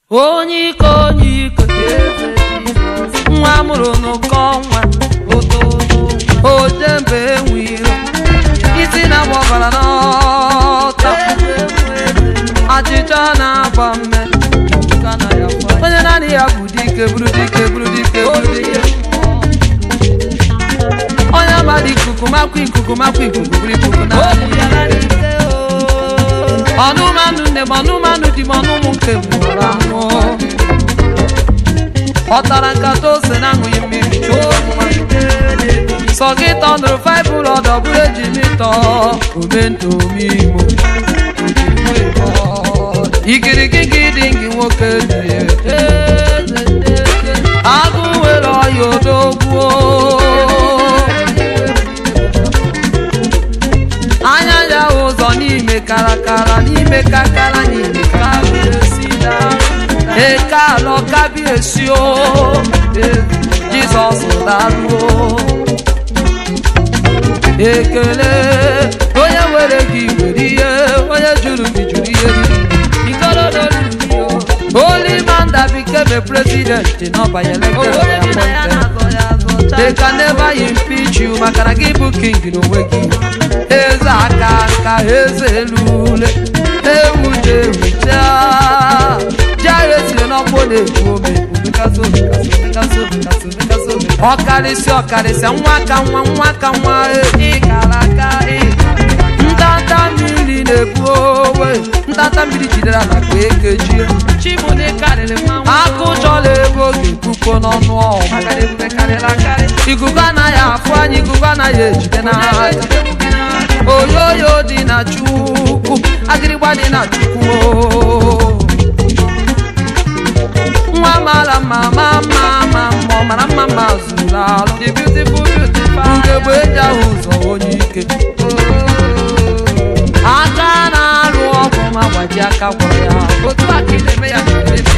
onye ike onye ike nwa amụrụ n'ụkọ nwa ojembe enwe iro isi na-agba ọbara n'ọta achịcha na-agba mme onye naanị ya bụ dike bụrụ dike bụrụ dike bụrụ dike onye amadị ikuku makwa ikuku makwa ikuku bụrụ ikuku naanị ọnụmanụ nne m ọnụmanụ di m ọnụmụ nke m nwụrụ anwụ ọ tara nkata ose na-aṅụghị mmiri chụọ nwa sọ gị tọnụrụ faịbụl ọdọ bụrụ eji mịtọ omentomimo ikirikiki dị gị nwoke dị agụ nwere ọya odogbuo anya ya ụzọ n'ime karakara n'ime kakara n'ime eke alọ kabi esio jizọs daruo ekele onye were gị were ihe onye jụrụ gị jụrụ ihe Holy man that became a president in Oba elected They can never impeach you maka na gị bụ king n'onwe gị eze aka nka eze elule ewuje ewucha jahie siri n'ọgbọ na-egbu ome ọkarịsị ọkarịsị nwa ka nwa nwa ka nwa ịkara aka ntanta mmiri na-ebu owe ntanta mmiri jidere ala ka ekejie akụ chọla ego ga-ekwukwo n'ọnụ ọgụ ikuku anaghị afụ anyị ikuku anaghị ejide n'anya oyoyo dị na chukwu agịrịgba dị na chukwu nwa mara mma ma mma ma mma ọ mara mma ma zuru alụ ugegbe eji ahụ ụzọ onye ike aka na-alụ ọgwụ ma gbaji aka gwọrọ ya otu aka ị na-eme ya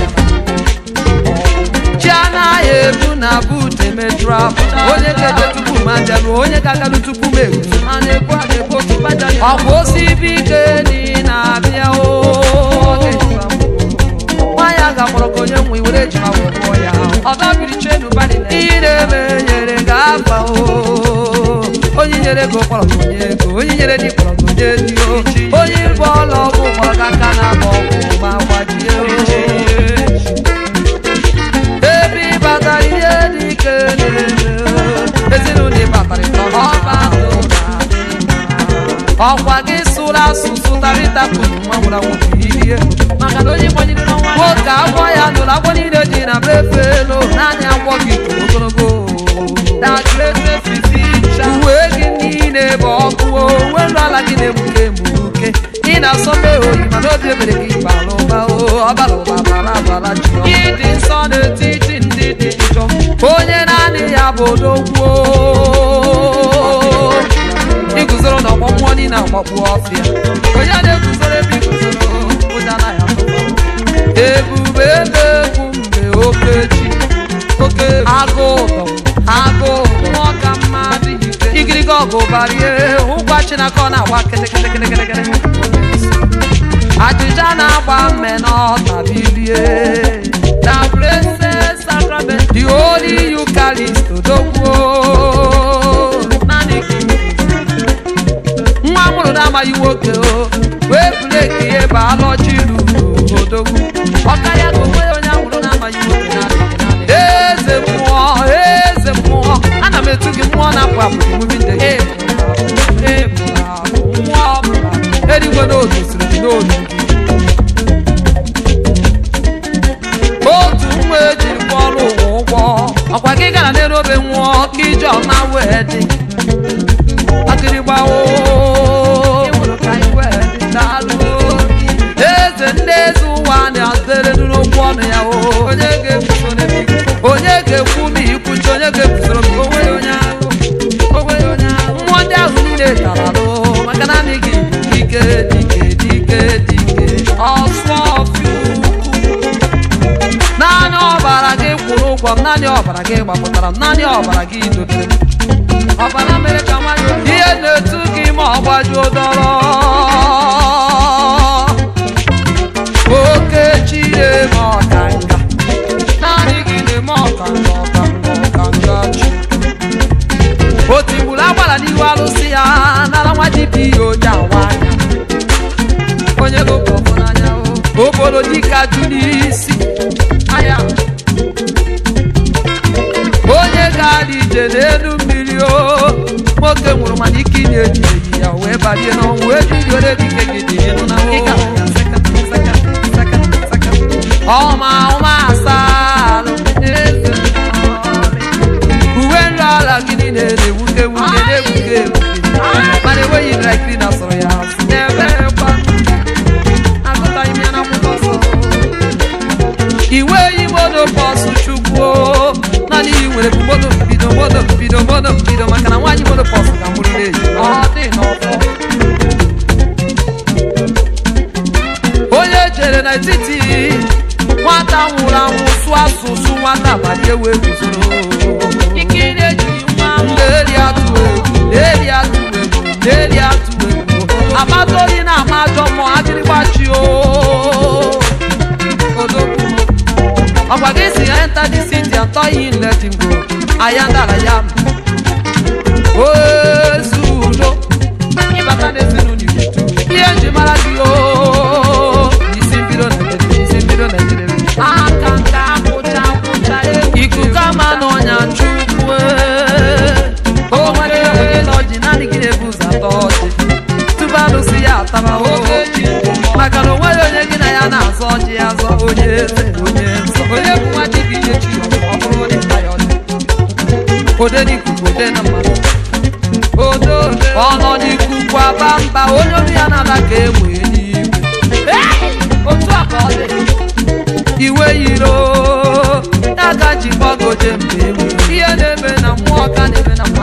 chi anaghị ebu na but emetrap onye ga-eje tupu ma bịarụ onye ga-agarụ tupu m egwu ọkwa osibi ike dị na-abịa o nwaanyị a ga-akpọrọ ka onye nwe were ejima wee mụọ ya ihe na-eme nyere ga-afa o onye nyere ego kpọrọ gị onye ego onye nyere di kpọrọ gị onye di o onye bụ ọla ọgwụ kpọrọ gị aka na agba ọgwụ ma gbajie o ebe ịbatara ihe dị ike na-eme ezinụlọ ịbatara ọba ọkwa gị sụrụ asụsụ tarịtapụ nwa nwụrụ anwụ ihe nwoke agwọ ya nụrụ agwọ niile dị na befe elu naanị agwọ gị toro ogologo uwe gị niile bụ ọkụ uwe nrụ ala gị na-egbuke egbuke ị na-asọbe oyi mana obi ebere gị bara ụba ọbara ụba bara abara ji ịdị nsọ n'etiti ndị dị njọ onye naanị ya bụ odogwuo iguzoro na ọgbọ mmụọ niile agbakpu ọfịa onye na-eguzoro ebe iguzoro ụja anaghị atụba ebube ebe egwu mgbe okechi oke agụ ụdọ agụ mmụọ ka mma adịghị ike igirigi ọgụ barie ụgwa chinaka ọ na-agba kịtịkịtịkịtịkịtị ajịja na-agba mme n'ọtabilie na blessed sacrament the holy eucharist odogwuo naanị nwa amụrụ na-amaghị nwoke o wee breki ihe bụ alọchi ruru odogwu ọka ya ka onwe onye amụrụ na-amaghị nwoke na-adịghị eze mmụọ eze mmụọ ana m etu gị mmụọ na-apụ apụ emume ndị mmụọ eluigwe n'otu siri gị n'olu otu nwa ejiri kwọrọ ụwa ụgwọ ọkwa gị gara n'elu obe nwụọ ka ije ọma wee dị akịrịgbawo eze ndị eze ụwa na-azere n'okwu ọnụ ya onye ga-ekwu ma ikwuchi onye ga-ekwusoro m mmụọ ndị ahụ niile tara alụ maka naanị gị dike dike dike dike ọsụ ọfịa naanị ọbara gị kwụrụ ụgwọ m naanị ọbara gị gbapụtara m naanị ọbara gị dotere m ọbara mere ka nwanyị ihe na-etu gị ma ọ gbajuo dọrọ oke chie ma ọ ka n'isi aya onye ga-adị ije n'elu mmiri o nwoke nwụrụ mana ike ị na-eji eji ya wee balie n'ọnwụ wee jiri ole dike gị dị ịnụ na ọma ọma asalụ eze uwe nri ala gị niile na-ewuke ewuke na-ewuke ewuke mana enweghị dry cleaner sọrọ ya asị na-ebekwa agụtaghị m ya n'akwụkwọ nsọ iwe yi moto bọsụ chukwu naanị iyi nwere bụ moto mbido moto mbido moto mbido maka na nwaanyị moto bọsụ ga mụrịrị eji ọ dị n'ọfọ onye chere n'etiti nwata nwụrụ anwụ sụọ asụsụ nwata abalị ewe guzoro ikiri ejiri nwa na-eri atụ egwu na-eri atụ egwu na-eri atụ egwu amata oyi na-ama ajọ mmụọ agịrịgbachi o odogwu ọgwa gị si ya enter the city and tell him let him go aya ndala ya ozu udo ịbata n'ezinụlọ igbo ihe nji mara gị o isi mbido na-edebe isi mbido na-edebe aka nka akwụcha akwụcha ikuku ama n'ọnya chukwu o nwere onye na ọjị naanị gị na-ebu ụzọ atọ ọjị tupu alụsị ya ataba oge ji maka na onweghị onye gị na ya na-azọ ọjị azọ onye eze onye nsọ onye bụ nwa ji gị nye chi ọ bụrụ onye nta ya ọjị ode n'ikuku ode na mmadụ ọnọ n'ikuku aba mba onye olu ya na-ala ka egbe n'igwe otu a ka ọ dị iwe yiro ya ga jikwa goje mgbe enwe ihe na-eme na mmụọ ka na-eme na